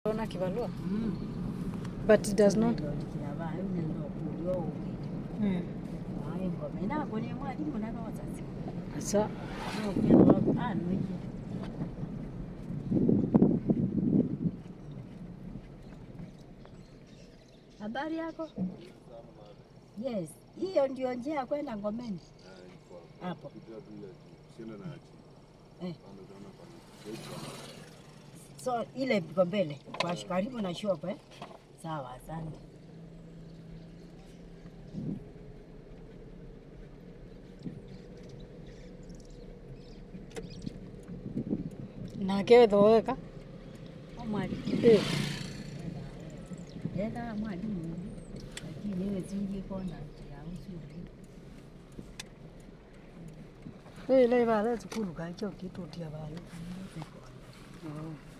ona kibarua Mm. but it does not Ndondikira abaana nendo okulya owukire mm. aye ngoma enako ne mwalimu nanozazi asa nogenda wako anoyire habari yako yes hiyo ndio njia ya kwenda ngomeni hapo Eh. so ile iko mbele kwa karibu na shop eh? sawa asante nake wethoweka omwalimu eh. enda mwalimu lakini iwe zingi kona yausuku ile ibale cukuru kakyo kitutia bale oh.